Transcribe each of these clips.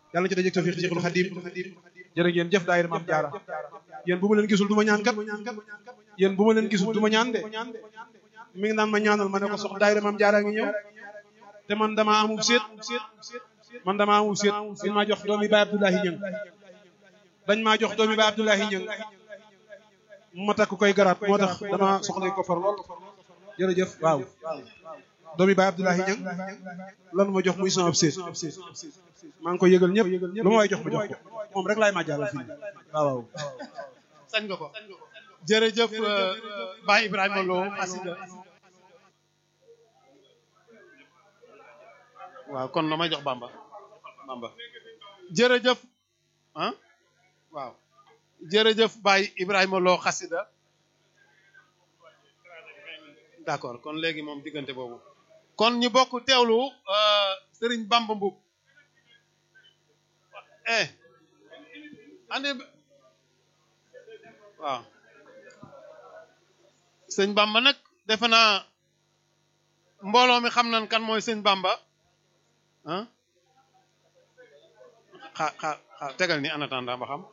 yàlla na ci dajeeg tawfiq Cheikhul Khadim jërë ngeen jëf daayira Maam Jaara yéen bu ma leen gisul du ma ñaan kat yéen bu ma leen gisul du ma ñaan de mi ngi naan ma ñaanal ma ne ko sox daayira Maam Jaara ngi ñëw te man damaa amul seet man damaa amul seet dañ maa jox doomi Baay Abdoulahi Ñëng dañ maa jox doomi Baay Abdoulahi Ñëng ma takk koy garaat moo tax dama soxla ko far lool jërëjëf waaw doomi Baay Abdoulahi Ñëng lan ma jox muy sama seet maa ngi koy yëgal ñëpp lu ma way jox ma jox ko moom rek laay ma jaaral fii waaw waaw sañ nga ko jërëjëf Baye Ibrahima Lo xasida waaw kon na may jox Bamba Bamba jërëjëf ah waaw jërëjëf Baye Ibrahima Lo xasida d'accord kon léegi moom diggante boobu kon ñu bokk teewlu Serigne Bamba Mboup eh andi waaw sëñ Bamba nag defe naa mbooloo mi xam nañ kan mooy sëñ Bamba ah xa xa xa tegal ni en attendant ba xam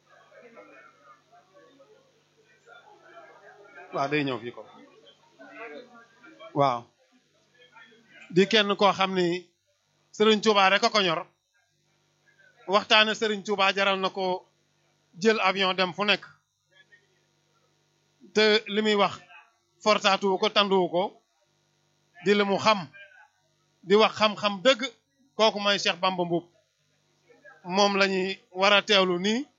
waaw day ñëw fii ko waaw di kenn koo xam ni Serigne Touba rek a ko ñor waxtaane Serigne Touba jaral na ko jël avion dem fu nekk te li muy wax fortaatuwu ko tanduwu ko di li mu xam di wax xam-xam dëgg kooku mooy Cheikh Bamba Mboup moom la ñuy war a teewlu nii